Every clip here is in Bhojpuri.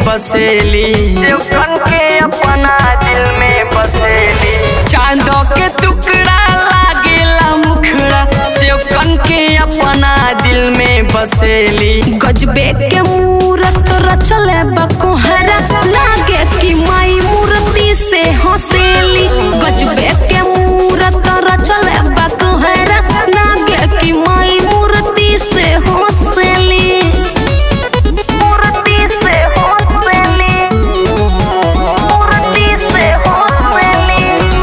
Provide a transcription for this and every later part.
बसेली देवकन के अपना दिल में बसेली चांदो के टुकड़ा लागेला मुखड़ा सेवकन के अपना दिल में बसेली गजबे के मूरत रचले बकोहरा लागे कि माई मूर्ति से हंसेली गजबे के मूरत रचले बकोहरा लागे कि माई मूर्ति से हंसेली मूर्ति से हंसेली मूर्ति से हंसेली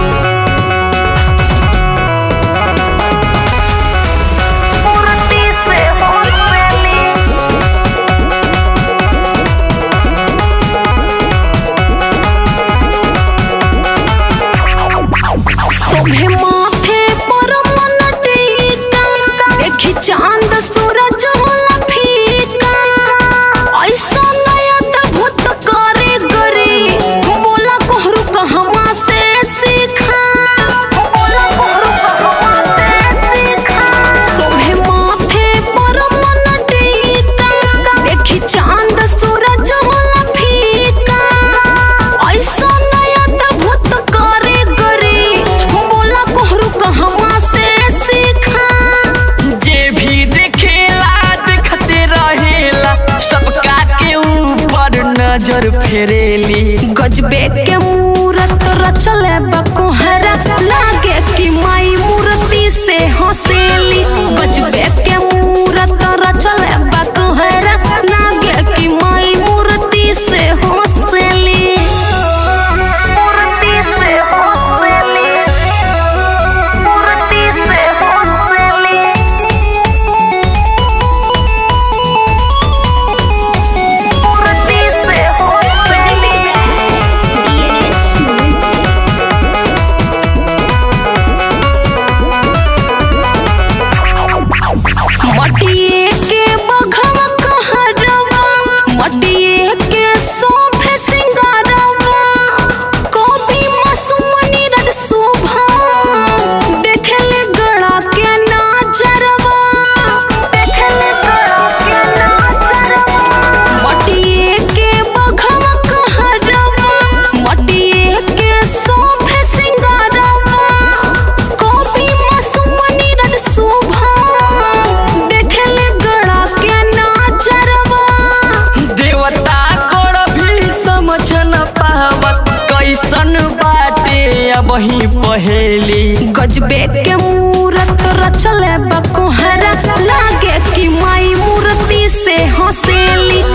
मूर्ति से हंसेली शोभे माथे पर मन टीका देखी चांद सूरज होला फीका ऐसा नया अद्भुत करे गरी बोला कोहरू कहवा से सीखा बोला कोहरू कहवा से सीखा शोभे माथे पर मन टीका देखी चांद सूरज होला फीका ऐसा नया अद्भुत करे गरी बोला कोहरू कहवा से सीखा जे भी देखेला देखते रहेला सबका के ऊपर नजर फेरेली गजबे के मूरत रचले बकोहरा लागे कि माई मूर्ति से हंसेली गजबे के मूरत रचले बकोहरा लागे कि माई मूर्ति से हंसेली मूर्ति से हंसेली मूर्ति से हंसेली मूर्ति से हंसेली मटिए के बघवा कहरवा मटिए के सोफे सिंगारवा कॉपी मसुमनी रज शोभा देखले गड़ा के नाजरवा देखले गड़ा के नाजरवा मटिए के बघवा कहरवा मटिए के सोफे सिंगारवा कॉपी मसुमनी रज शोभा देखले गड़ा के नाचरवा देवता कोड़ भी समझ न पावत कैसन बाटे अब ही पहेली गजबे के मूरत रचले बकोहरा लागे कि माई मूर्ति से हंसेली